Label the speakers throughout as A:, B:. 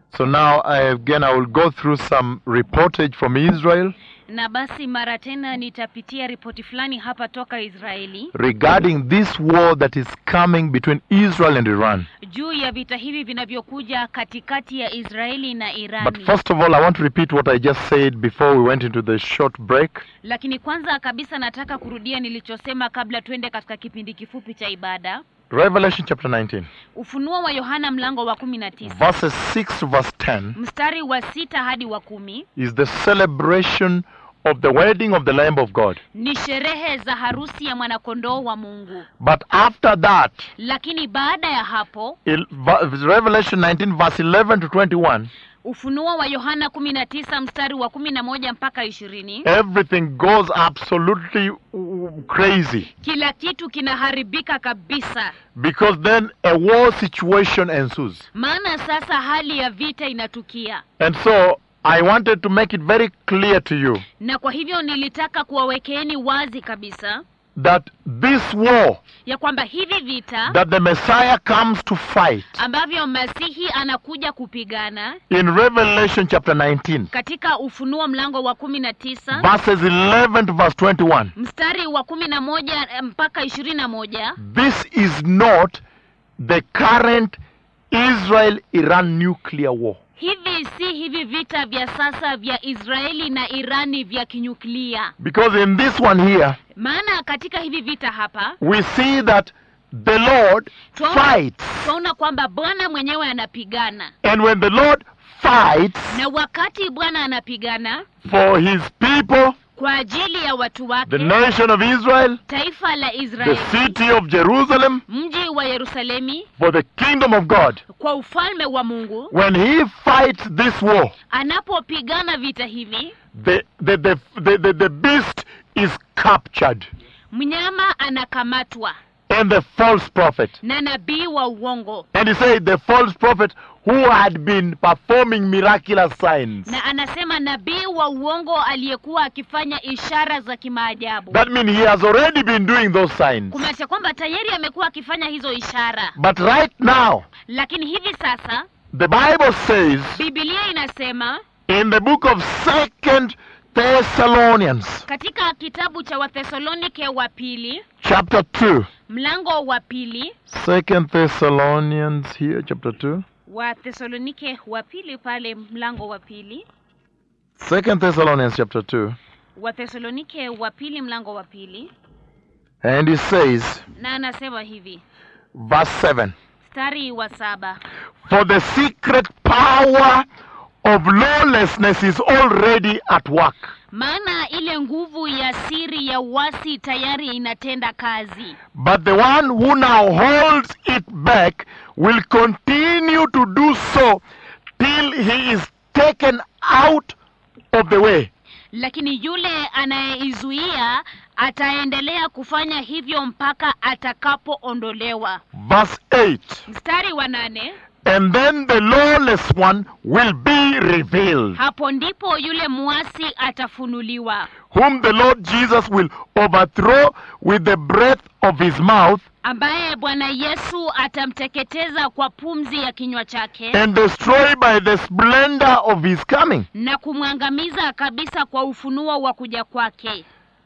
A: So now, I, again, I will go through some reportage from Israel
B: Na basi mara tena nitapitia ripoti fulani hapa toka Israeli
A: regarding this war that is coming between Israel and Iran.
B: juu ya vita hivi vinavyokuja katikati ya Israeli na
A: But
B: Irani.
A: first of all, I want to repeat what I just said before we went into the short break.
B: Lakini kwanza kabisa nataka kurudia nilichosema kabla tuende katika kipindi kifupi cha ibada.
A: Revelation chapter 19,
B: Ufunuo wa Yohana mlango wa kumi na tisa
A: verses 6 to verse 10
B: mstari wa sita hadi wa kumi
A: is the celebration of the wedding of the Lamb of God.
B: ni sherehe za harusi ya mwanakondoo wa Mungu.
A: But after that,
B: Lakini baada ya hapo
A: il- va- Revelation 19, verse 11 to 21,
B: Ufunuo wa Yohana kumi na tisa mstari wa kumi na moja mpaka ishirini
A: everything goes absolutely uh, crazy
B: kila kitu kinaharibika kabisa,
A: because then a war situation ensues.
B: maana sasa hali ya vita inatukia,
A: And so I wanted to make it very clear to you
B: na kwa hivyo nilitaka kuwawekeeni wazi kabisa
A: that this war
B: ya kwamba hivi vita
A: that the Messiah comes to fight
B: ambavyo Masihi anakuja kupigana
A: in Revelation chapter 19,
B: katika Ufunuo mlango wa kumi na tisa
A: verses 11 to verse 21.
B: mstari wa kumi na moja eh, mpaka ishirini na moja
A: This is not the current Israel Iran nuclear war.
B: hivi si hivi vita vya sasa vya Israeli na Irani vya kinyuklia.
A: Because in this one here,
B: Maana katika hivi vita hapa
A: we see that the Lord
B: Twaona-
A: fights.
B: twaona kwamba Bwana mwenyewe anapigana,
A: And when the Lord fights
B: na wakati Bwana anapigana
A: for his people,
B: kwa ajili ya watu
A: the
B: wake,
A: nation of Israel,
B: taifa la
A: the
B: Israeli,
A: city of Jerusalem,
B: mji wa Yerusalemi,
A: for the kingdom of God,
B: kwa ufalme wa Mungu,
A: when he fights this war,
B: anapopigana vita hivi,
A: the, the, the, the, the, the beast is captured
B: mnyama anakamatwa
A: and the false prophet.
B: na nabii wa uongo,
A: And he said the false prophet who had been performing miraculous signs.
B: na anasema nabii wa uongo aliyekuwa akifanya ishara za kimaajabu,
A: That means he has already been doing those signs.
B: kumaanisha kwamba tayari amekuwa akifanya hizo ishara.
A: But right now,
B: Lakini hivi sasa
A: the Bible says
B: Biblia inasema
A: in the book of Second Thessalonians,
B: katika kitabu cha Wathesalonike wa pili
A: chapter 2.
B: mlango wa pili
A: Second Thessalonians here, chapter 2.
B: Wathesalonike wa pili pale mlango wa pili
A: Second Thessalonians chapter 2.
B: Wathesalonike wa pili mlango wa pili
A: And he says,
B: na anasema hivi
A: verse 7
B: mstari wa saba
A: For the secret power of lawlessness is already at work.
B: maana ile nguvu ya siri ya uasi tayari inatenda kazi,
A: But the one who now holds it back will continue to do so till he is taken out of the way.
B: lakini yule anayeizuia ataendelea kufanya hivyo mpaka atakapoondolewa.
A: Verse 8
B: Mstari wa nane
A: And then the lawless one will be revealed,
B: hapo ndipo yule muasi atafunuliwa,
A: whom the Lord Jesus will overthrow with the breath of his mouth
B: ambaye Bwana Yesu atamteketeza kwa pumzi ya kinywa chake
A: and destroy by the splendor of his coming.
B: na kumwangamiza kabisa kwa ufunuo wa kuja kwake.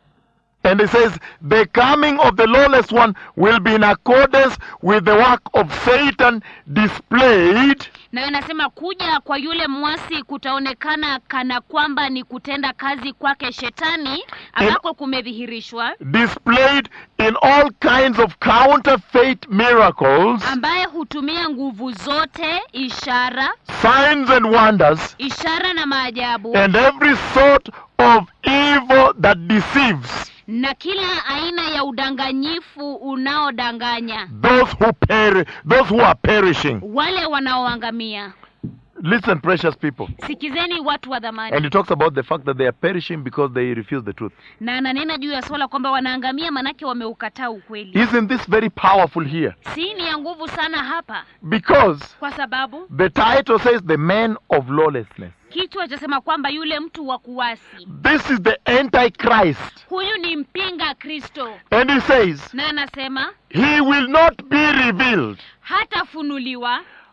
A: And it says, the coming of the lawless one will be in accordance with the work of Satan displayed
B: Na anasema kuja kwa yule mwasi kutaonekana kana kwamba ni kutenda kazi kwake shetani ambako kumedhihirishwa,
A: displayed in all kinds of counterfeit miracles,
B: ambaye hutumia nguvu zote, ishara,
A: signs and wonders,
B: ishara na maajabu
A: and every sort of evil that deceives
B: na kila aina ya udanganyifu unaodanganya
A: those who peri- those who are perishing.
B: wale wanaoangamia.
A: Listen, precious people.
B: Sikizeni watu wa
A: And
B: dhamani.
A: he talks about the fact that they are perishing because they refuse the truth.
B: Na ananena juu ya swala kwamba wanaangamia manake wameukataa ukweli.
A: Isn't this very powerful here?
B: Si ni ya nguvu sana hapa,
A: Because
B: kwa sababu
A: the title says the man of lawlessness.
B: kichwa chasema kwamba yule mtu wa kuasi,
A: This is the Antichrist.
B: huyu ni mpinga Kristo,
A: And he says,
B: na anasema
A: he will not be revealed
B: hatafunuliwa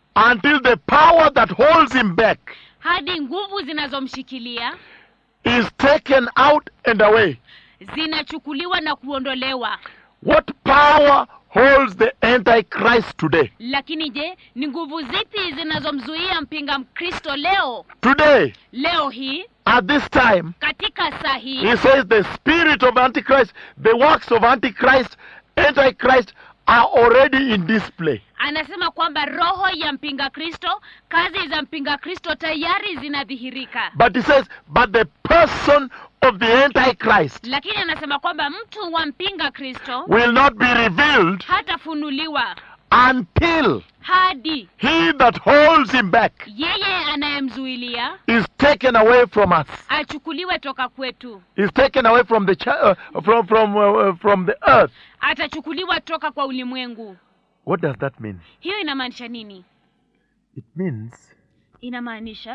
A: until the power that holds him back
B: hadi nguvu zinazomshikilia
A: is taken out and away.
B: zinachukuliwa na kuondolewa
A: What power holds the Antichrist today?
B: lakini je ni nguvu zipi zinazomzuia mpinga mkristo leo
A: Today,
B: leo hii
A: at this time,
B: katika saa hii
A: he says the spirit of Antichrist, the works of Antichrist, Antichrist are already in display.
B: anasema kwamba roho ya mpinga kristo kazi za mpinga kristo tayari zinadhihirika
A: But he says, but the person of the Antichrist
B: lakini anasema kwamba mtu wa mpinga kristo
A: will not be revealed
B: hatafunuliwa
A: until
B: hadi
A: he that holds him back
B: yeye anayemzuilia
A: is taken away from us.
B: achukuliwe toka kwetu
A: Is taken away from the ch- uh, from from uh, from the earth.
B: atachukuliwa toka kwa ulimwengu
A: What does that mean?
B: hiyo inamaanisha nini
A: It means
B: inamaanisha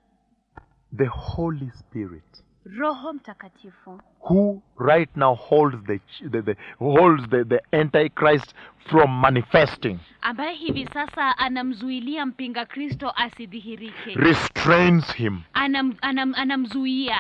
A: the Holy Spirit,
B: roho mtakatifu
A: who right now holds the ch- the, the holds the, the Antichrist from manifesting,
B: ambaye hivi sasa anamzuilia mpinga kristo asidhihirike
A: restrains him.
B: Anam, anam, anamzuia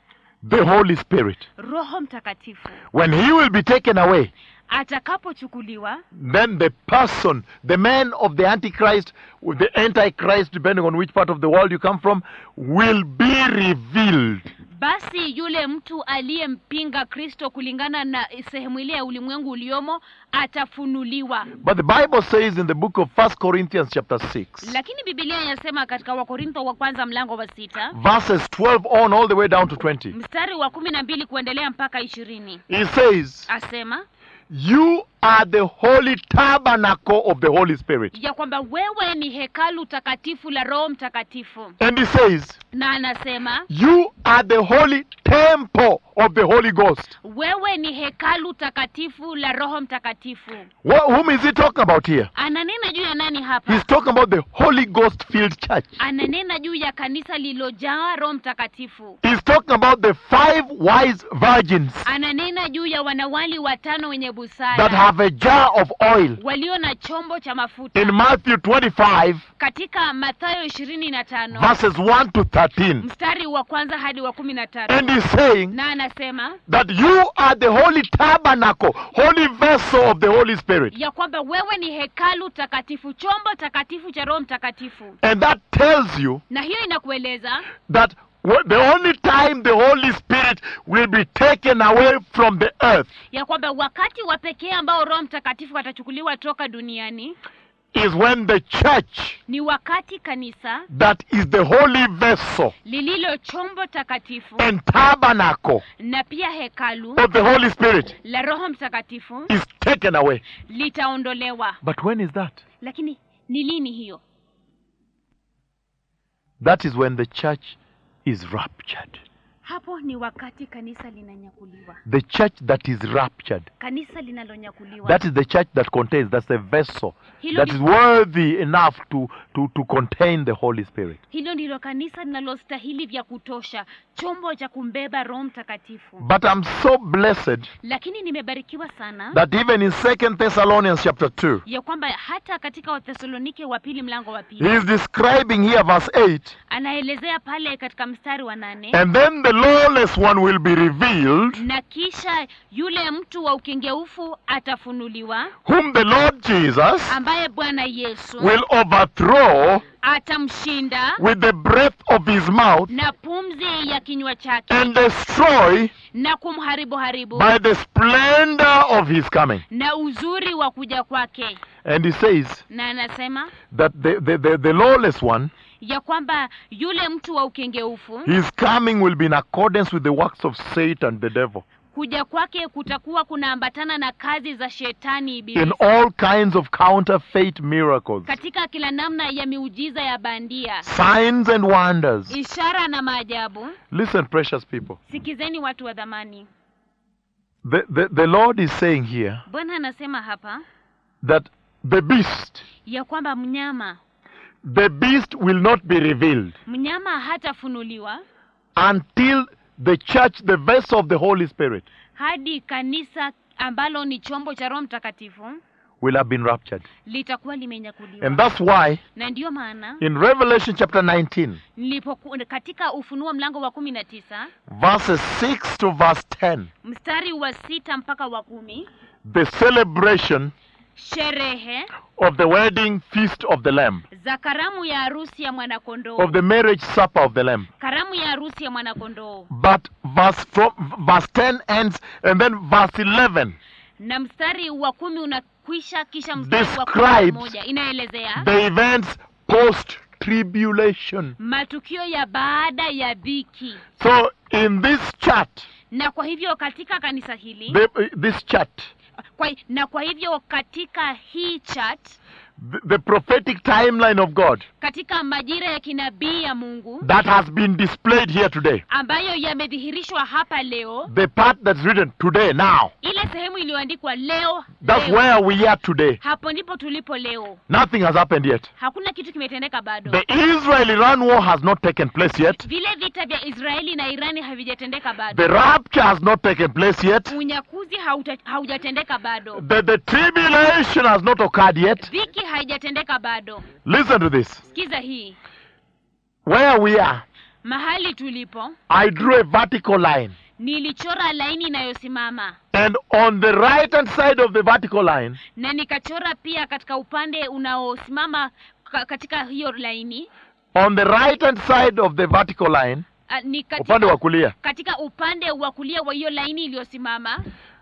A: The Holy Spirit.
B: roho mtakatifu
A: When he will be taken away,
B: atakapochukuliwa
A: then the person, the man of the Antichrist, with the Antichrist, depending on which part of the world you come from, will be revealed.
B: basi yule mtu aliyempinga kristo kulingana na sehemu ile ya ulimwengu uliomo atafunuliwa
A: But the Bible says in the book of First Corinthians chapter 6,
B: lakini bibilia inasema katika wakorintho wa kwanza mlango wa sita
A: verses 12 on all the way down to 20,
B: mstari wa kumi na mbili kuendelea mpaka ishirini
A: he says,
B: asema
A: You are the holy tabernacle of the Holy Spirit.
B: ya kwamba wewe ni hekalu takatifu la roho mtakatifu
A: And he says,
B: na anasema
A: You are the holy temple of the Holy Ghost.
B: wewe ni hekalu takatifu la roho mtakatifu
A: Wh- whom is he talking about here?
B: ananena juu ya nani hapa
A: He's talking about the Holy Ghost filled church.
B: ananena juu ya kanisa lililojaa roho mtakatifu
A: He's talking about the five wise virgins
B: ananena juu ya wanawali watano wenye
A: that
B: busara
A: have a jar of oil.
B: walio na chombo cha mafuta
A: In Matthew 25,
B: katika mathayo ishirini na tano
A: verses 1 to 13.
B: mstari wa kwanza hadi wa kumi na
A: And
B: tatu
A: he's saying
B: na anasema
A: that you are the holy tabernacle, holy vessel of the Holy Spirit.
B: ya kwamba wewe ni hekalu takatifu chombo takatifu cha roho mtakatifu
A: And that tells you
B: na hiyo inakueleza
A: that wh- the only time the Holy Spirit will be taken away from the earth
B: ya kwamba wakati wa pekee ambao roho mtakatifu atachukuliwa toka duniani
A: is when the church
B: ni wakati kanisa
A: that is the holy vessel
B: lililo chombo takatifu
A: and tabernacle
B: na pia hekalu
A: of the Holy Spirit
B: la roho mtakatifu
A: is taken away.
B: litaondolewa
A: But when is that?
B: lakini ni lini hiyo
A: That is when the church is raptured.
B: hapo ni wakati kanisa linanyakuliwa
A: The church that is raptured.
B: kanisa linalonyakuliwa
A: That is the church that contains, that's the vessel
B: hilo,
A: that
B: ndi-
A: is worthy enough to, to, to contain the Holy Spirit.
B: hilo ndilo kanisa linalostahili vya kutosha chombo cha kumbeba roho mtakatifu
A: But I'm so blessed
B: lakini nimebarikiwa sana
A: that even in Second Thessalonians chapter 2,
B: ya kwamba hata katika wathesalonike wa pili mlango wa pili
A: he is describing here verse 8,
B: anaelezea pale katika mstari wa nane
A: and then the lawless one will be revealed,
B: na kisha yule mtu wa ukengeufu atafunuliwa
A: whom the Lord Jesus
B: ambaye bwana yesu
A: will overthrow
B: atamshinda
A: with the breath of his mouth
B: na pumzi ya kinywa chake
A: and destroy
B: na kumharibu haribu
A: by the splendor of his coming.
B: na uzuri wa kuja kwake
A: And he says
B: na anasema
A: that the, the, the, the lawless one,
B: ya kwamba yule mtu wa ukengeufu
A: his coming will be in accordance with the works of Satan, the devil,
B: kuja kwake kutakuwa kunaambatana na kazi za shetani
A: in
B: ibilisi
A: all kinds of counterfeit miracles,
B: katika kila namna ya miujiza ya bandia
A: signs and wonders.
B: ishara na maajabu
A: Listen, precious people.
B: sikizeni watu wa dhamani
A: The, the, the Lord is saying here
B: bwana anasema hapa
A: that the beast,
B: ya kwamba mnyama
A: the beast will not be revealed
B: mnyama hatafunuliwa
A: until the church, the vessel of the Holy Spirit,
B: hadi kanisa ambalo ni chombo cha roho mtakatifu
A: will have been raptured.
B: litakuwa
A: And
B: limenyakuliwa
A: that's why
B: na ndiyo maana
A: in Revelation chapter 19,
B: nilipoku, katika ufunuo mlango wa kumi na tisa
A: verses 6 to verse 10,
B: mstari wa sita mpaka wa kumi
A: the celebration
B: sherehe
A: of the wedding feast of the Lamb,
B: za karamu ya harusi ya mwanakondoo
A: of the marriage supper of the Lamb.
B: karamu ya harusi ya mwanakondoo
A: But verse from verse 10 ends and then verse 11
B: na mstari wa kumi unakwisha kisha mstari wa kumi na
A: Describes
B: moja inaelezea
A: the events post tribulation.
B: matukio ya baada ya dhiki
A: So in this chart,
B: na kwa hivyo katika kanisa hili
A: the, this chart,
B: kwa, na kwa hivyo katika hii chat
A: the, the prophetic timeline of God
B: katika majira ya kinabii ya mungu
A: that has been displayed here today,
B: ambayo yamedhihirishwa hapa leo
A: the part that's written today, now,
B: ile sehemu iliyoandikwa leo,
A: that's
B: leo.
A: where we are today.
B: hapo ndipo tulipo leo
A: Nothing has happened yet.
B: hakuna kitu kimetendeka bado
A: The Israel-Iran war has not taken place yet.
B: vile vita vya israeli na irani havijatendeka
A: The
B: bado
A: rapture has not taken place yet.
B: unyakuzi hauta- haujatendeka bado
A: The, the tribulation has not occurred yet.
B: dhiki haijatendeka bado
A: Listen to this.
B: sikiza hii
A: Where we are,
B: mahali tulipo
A: I drew a vertical line.
B: nilichora laini inayosimama
A: And on the right hand side of the vertical line,
B: na nikachora pia katika upande unaosimama ka- katika hiyo laini
A: on the right hand side of the vertical line,
B: a, ni
A: upande wa
B: katika,
A: kulia,
B: katika upande wa kulia wa hiyo laini iliyosimama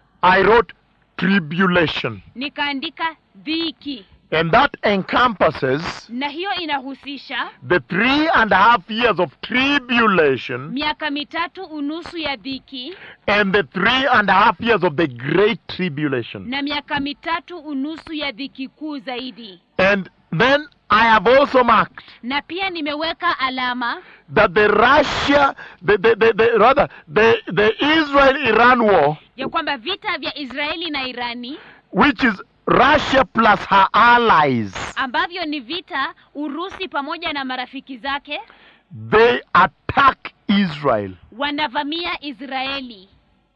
A: I wrote tribulation.
B: nikaandika dhiki
A: And that encompasses
B: na hiyo inahusisha
A: the three and a half years of tribulation
B: miaka mitatu unusu ya dhiki
A: and the three and a half years of the great tribulation.
B: na miaka mitatu unusu ya dhiki kuu zaidi
A: And then I have also marked
B: na pia nimeweka alama
A: that the Russia, the, the, the, the rather, the, the Israel-Iran war,
B: ya kwamba vita vya israeli na irani
A: which is Russia plus her allies,
B: ambavyo ni vita urusi pamoja na marafiki zake
A: they attack Israel.
B: wanavamia israeli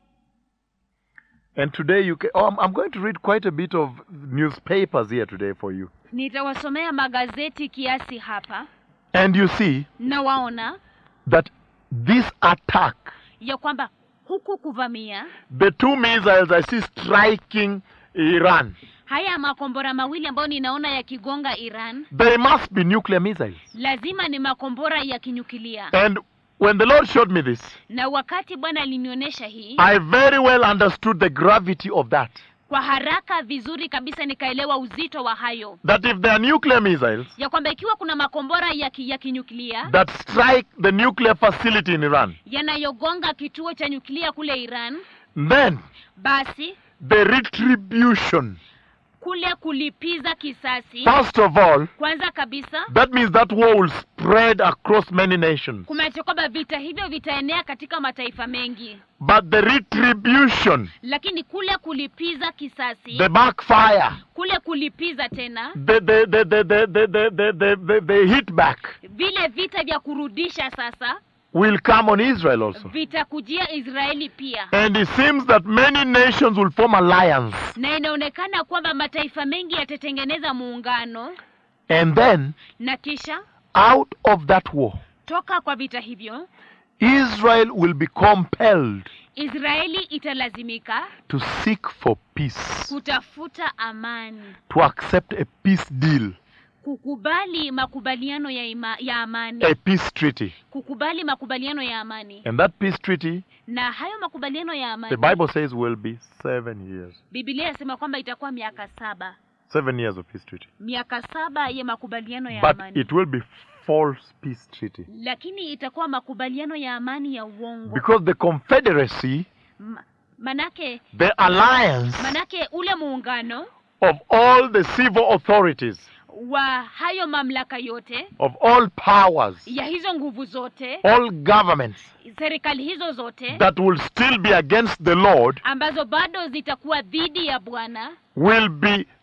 A: And today you can, oh, I'm, I'm going to read quite a bit of newspapers here today for you.
B: nitawasomea magazeti kiasi hapa
A: And you see
B: na waona
A: that this attack,
B: ya kwamba huku kuvamia
A: the two missiles I see striking Iran,
B: haya makombora mawili ambayo ninaona yakigonga iran
A: they must be nuclear missiles.
B: lazima ni makombora ya kinyukilia
A: And when the Lord showed me this,
B: na wakati bwana alinionyesha hii
A: I very well understood the gravity of that.
B: kwa haraka vizuri kabisa nikaelewa uzito wa hayo
A: That if there are nuclear missiles
B: ya kwamba ikiwa kuna makombora ya, ki, ya kinyuklia
A: that strike the nuclear facility in Iran,
B: yanayogonga kituo cha nyuklia kule iran
A: then
B: basi
A: the retribution,
B: kule kulipiza kisasi
A: first of all,
B: kwanza kabisa
A: that means that war will spread across many nations.
B: kumaanisha kwamba vita hivyo vitaenea katika mataifa mengi
A: But the retribution,
B: lakini kule kulipiza kisasi
A: the backfire,
B: kule kulipiza tena
A: the the the the the the the, the, the, the, the hit back
B: vile vita vya kurudisha sasa
A: will come on Israel also.
B: vitakujia israeli pia
A: And it seems that many nations will form alliance.
B: na inaonekana kwamba mataifa mengi yatatengeneza muungano
A: And then
B: na kisha
A: out of that war,
B: toka kwa vita hivyo
A: Israel will be compelled
B: israeli italazimika
A: to seek for peace,
B: kutafuta amani
A: to accept a peace deal,
B: kukubali makubaliano ya, ima, ya amani
A: a peace treaty.
B: kukubali makubaliano ya amani
A: And that peace treaty,
B: na hayo makubaliano ya
A: the
B: amani
A: Bible says, will be seven years.
B: bibilia inasema kwamba itakuwa miaka saba
A: Seven years of peace treaty.
B: miaka saba ya makubaliano ya
A: But
B: amani
A: it will be false peace treaty.
B: lakini itakuwa makubaliano ya amani ya uongo
A: Because the confederacy,
B: Ma- manake
A: the alliance
B: manake ule muungano
A: of all the civil authorities,
B: wa hayo mamlaka yote
A: of all powers,
B: ya hizo nguvu zote
A: all governments
B: serikali hizo zote
A: that will still be against the Lord
B: ambazo bado zitakuwa dhidi ya bwana
A: will be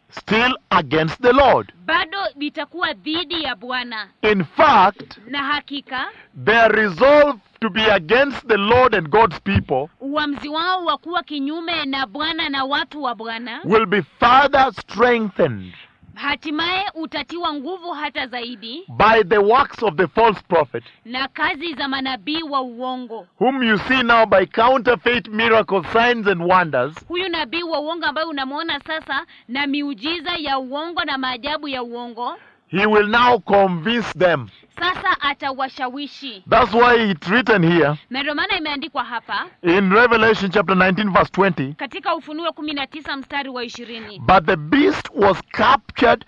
A: still against the Lord.
B: bado litakuwa dhidi ya bwana
A: In fact,
B: na hakika
A: their resolve to be against the Lord and God's people
B: uamuzi wao wa kuwa kinyume na bwana na watu wa bwana
A: will be further strengthened
B: hatimaye utatiwa nguvu hata zaidi
A: by the works of the false prophet,
B: na kazi za manabii wa uongo
A: whom you see now by counterfeit miracles, signs, and wonders,
B: huyu nabii wa uongo ambaye unamwona sasa na miujiza ya uongo na maajabu ya uongo
A: he will now convince them.
B: sasa atawashawishi
A: That's why it's written here
B: na ndio maana imeandikwa hapa
A: in Revelation chapter 19, verse 20.
B: katika ufunuo kumi na tisa mstari wa ishirini
A: But the beast was captured,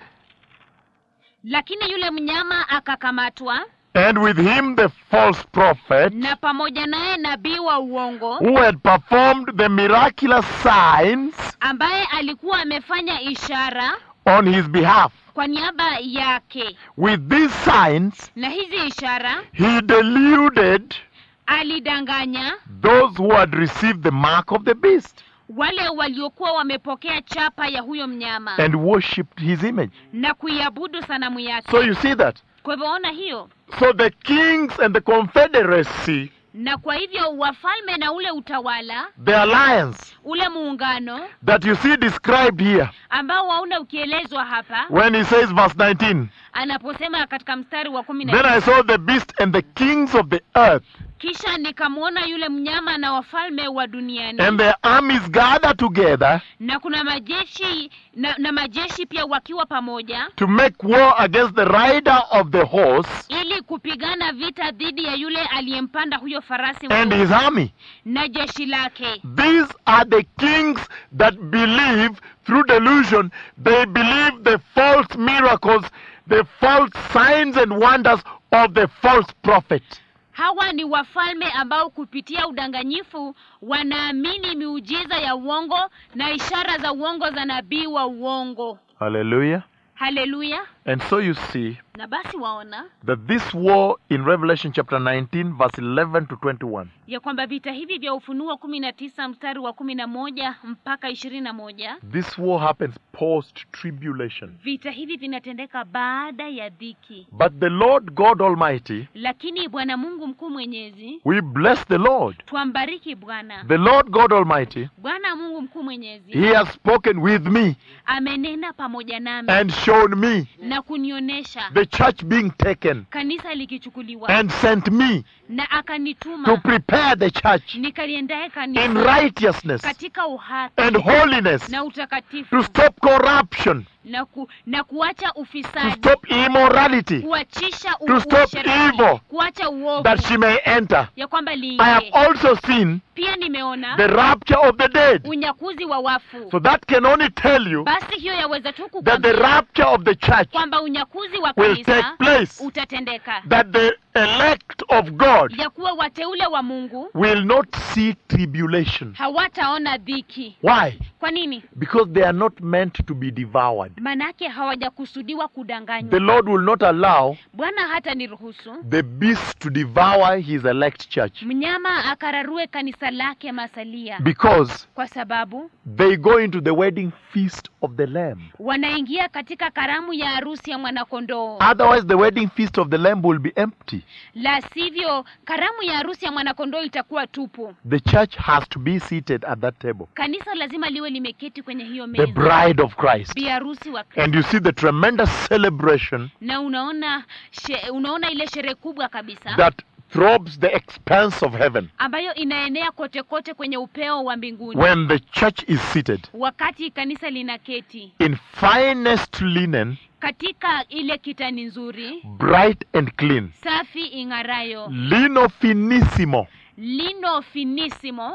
B: lakini yule mnyama akakamatwa
A: and with him the false prophet,
B: na pamoja naye nabii wa uongo
A: who had performed the miraculous signs
B: ambaye alikuwa amefanya ishara
A: on his behalf.
B: kwa niaba yake
A: With these signs,
B: na hizi ishara
A: he deluded
B: alidanganya
A: those who had received the mark of the beast
B: wale waliokuwa wamepokea chapa ya huyo mnyama
A: and worshipped his image.
B: na kuiabudu sanamu yake
A: So you see that.
B: kwa hivyo ona hiyo
A: So the kings and the confederacy,
B: na kwa hivyo wafalme na ule utawala
A: the alliance
B: ule muungano
A: that you see described here
B: ambao wauna ukielezwa hapa
A: when he says, verse 19,
B: anaposema katika mstari wa kumi na
A: Then I saw the beast and the kings of the earth
B: kisha nikamwona yule mnyama na wafalme wa duniani
A: and their armies gathered together
B: na kuna majeshi na, na majeshi pia wakiwa pamoja
A: to make war against the rider of the horse
B: ili kupigana vita dhidi ya yule aliyempanda huyo farasi
A: and
B: mweusi
A: his army.
B: na jeshi lake
A: These are the kings that believe through delusion, they believe the false miracles, the false signs and wonders of the false prophet.
B: hawa ni wafalme ambao kupitia udanganyifu wanaamini miujiza ya uongo na ishara za uongo za nabii wa uongo
A: Hallelujah.
B: haleluya
A: And so you see
B: na basi waona
A: that this war in Revelation chapter 19, verse 11 to 21,
B: ya kwamba vita hivi vya ufunuo kumi na tisa mstari wa kumi na moja mpaka ishirini na moja
A: this war happens post tribulation.
B: vita hivi vinatendeka baada ya dhiki
A: But the Lord God Almighty,
B: lakini bwana mungu mkuu mwenyezi
A: we bless the Lord.
B: twambariki bwana
A: The Lord God Almighty,
B: bwana mungu mkuu mwenyezi
A: He has spoken with me
B: amenena pamoja nami
A: and shown me
B: na kunionyesha
A: the church being taken
B: kanisa likichukuliwa
A: and sent me
B: na
A: to
B: akanituma
A: prepare the church
B: nikaliendae
A: in
B: kanisa
A: righteousness
B: katika uhaki
A: and holiness
B: na
A: to
B: utakatifu
A: stop corruption,
B: na, ku, na kuacha
A: to
B: ufisadi
A: stop immorality,
B: kuachisha u-
A: to stop
B: uasherati,
A: evil,
B: kuacha uovu
A: that she may enter.
B: ya kwamba
A: I have
B: liingie
A: also seen
B: pia nimeona
A: the rapture of the dead.
B: unyakuzi wa wafu
A: So that can only tell you
B: basi hiyo yaweza tu
A: that the
B: kukwambia
A: rapture of the church
B: kwamba unyakuzi wa
A: will take
B: kanisa
A: place,
B: utatendeka
A: that the elect of God
B: ya kuwa wateule wa mungu
A: will not see tribulation.
B: hawataona dhiki
A: Why?
B: kwa nini
A: Because they are not meant to be devoured.
B: manake hawajakusudiwa
A: The
B: kudanganywa
A: Lord will not allow
B: bwana hata niruhusu
A: the beast to devour his elect church
B: mnyama akararue kanisa lake masalia
A: because
B: kwa sababu
A: they go into the wedding feast of the Lamb.
B: wanaingia katika karamu ya harusi ya mwanakondoo
A: Otherwise, the wedding feast of the Lamb will be empty.
B: la sivyo karamu ya harusi ya mwanakondoo itakuwa tupu
A: The church has to be seated at that table,
B: kanisa lazima liwe limeketi kwenye hiyo
A: the
B: meza
A: bride of Christ.
B: bi harusi wa
A: And
B: Kristo
A: you see the tremendous celebration
B: na unaona she, unaona ile sherehe kubwa kabisa
A: that throbs the expanse of heaven
B: ambayo inaenea kote kote kwenye upeo wa mbinguni
A: when the church is seated
B: wakati kanisa linaketi
A: in finest linen,
B: katika ile kitani nzuri
A: bright and clean,
B: safi ing'arayo
A: lino finissimo,
B: lino finisimo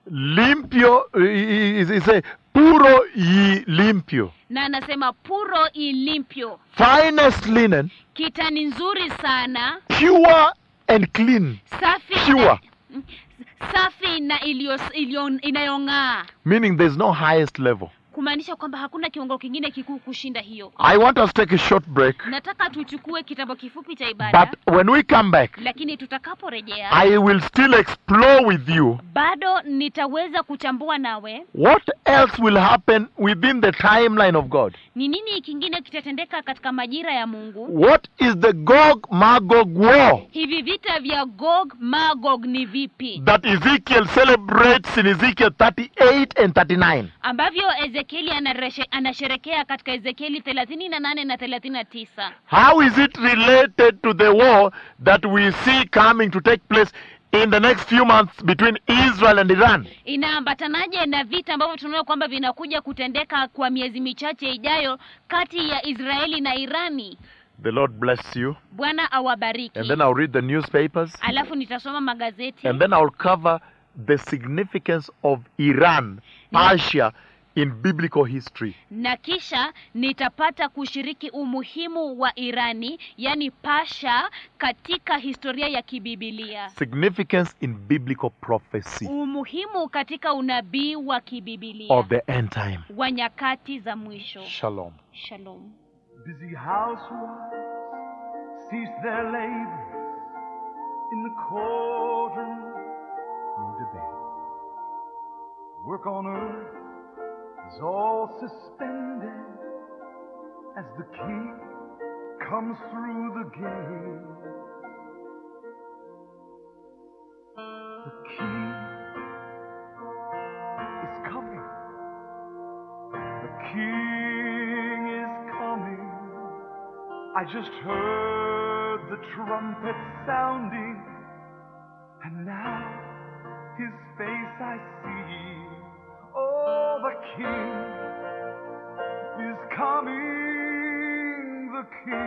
A: limpio, is is a puro y limpio,
B: na anasema puro ilimpyo
A: finest linen,
B: kitani nzuri sana
A: pure and clean,
B: safi
A: Pure.
B: na, safi na iliyo, iliyo, inayong'aa
A: meaning there's no highest level.
B: kumaanisha kwamba hakuna kiwango kingine kikuu kushinda hiyo
A: I want us to take a short break.
B: nataka tuchukue kitambo kifupi cha ibada
A: But when we come back,
B: lakini tutakaporejea
A: I will still explore with you
B: bado nitaweza kuchambua nawe
A: what else will happen within the timeline of God.
B: ni nini kingine kitatendeka katika majira ya mungu
A: What is the Gog Magog war
B: hivi vita vya gog magog ni vipi
A: that Ezekiel celebrates in Ezekiel 38 and 39?
B: ambavyo ezekieli anareshe- anasherekea katika ezekieli thelathini na nane na thelathini na tisa
A: How is it related to the war that we see coming to take place in the next few months between Israel and Iran?
B: inaambatanaje na vita ambavyo tunaona kwamba vinakuja kutendeka kwa miezi michache ijayo kati ya israeli na irani
A: The Lord bless you.
B: bwana awabariki
A: And then I'll read the newspapers.
B: alafu nitasoma magazeti
A: And then I'll cover the significance of Iran, Persia, in biblical history.
B: na kisha nitapata kushiriki umuhimu wa irani yani pasha katika historia ya kibibilia
A: Significance in biblical prophecy
B: umuhimu katika unabii wa kibibilia
A: of the end time.
B: wa nyakati za mwisho
A: Shalom.
B: shalom
C: Busy housewives cease their labor in the courtroom, no debate. Work on earth is all suspended as the king comes through the gate. The king is coming. The king is coming. I just heard the trumpet sounding, and now his face I see. Oh, the king is coming. The king